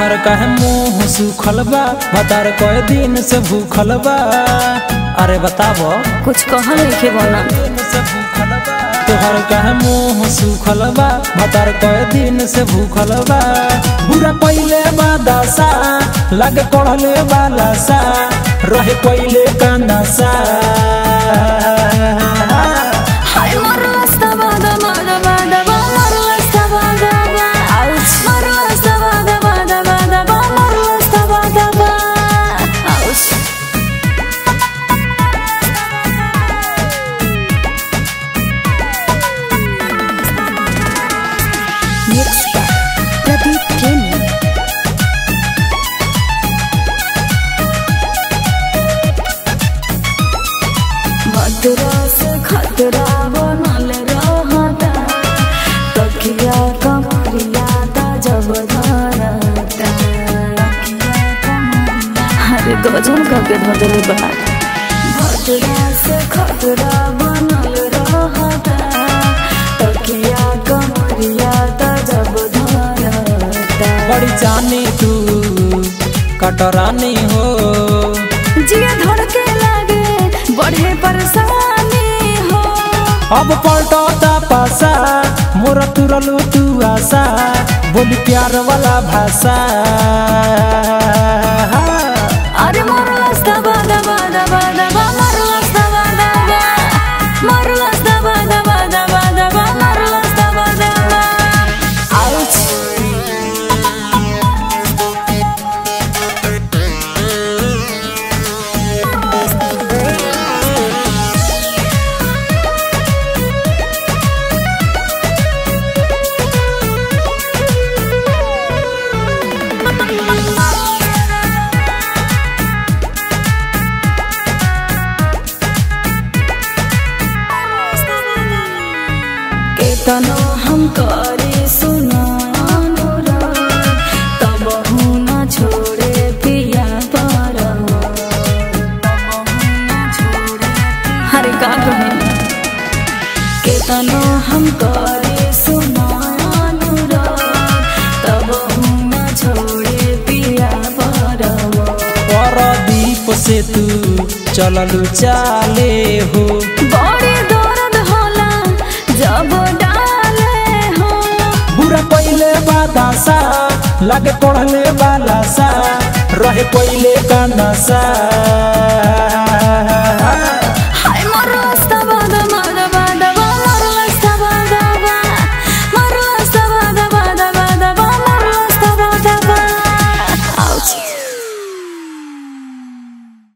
तोहर कहे मुंह सुखल बा भतार कए दिन से भूखल बा अरे बताबो कुछ कहल लिखे बना दिन से भूखल बा तोहर कहे मुंह सुखल बा भतार कए दिन से भूखल बा बुरा पहिले बा दशा लगे पढ़ले वाला सा रहे पहिले का नशा हाय मरलस दबा दबा दबा दबा मरलस दबा दबा आउच मरलस दबा दबा दबा दबा मरलस दबा दबा आउच मिक्स प्रदीप प्रेमी मदरा से खतरा बनल रहता तकिया कमरिया ता जब धरता अरे गजन करके धरल बा मदरा से खतरा बनल रहता तकिया कमरिया ता जब धरता बड़ी जानी तू कटरानी हो जिया धड़के लागे बढ़े परेशानी हो अब पलटता पासा मोर तुरलू तू आशा बोली प्यार वाला भाषा अरे मरलस दबा दबा दबा दबा मरलस दबा दबा मरलस दबा दबा दबा दबा मरलस दबा दबा आउच केतनो हम करे सुनानुरा तब न छोड़े पिया पर हरे का कहे केतनो हम करे सुनानुरा तब न छोड़े पिया पर परदीप से तू चललू चाले हो बड़े दर्द होला जब डाले हो बुरा पहिले बादासा लगे पढ़ले वाला सा रहे पहिले का नशा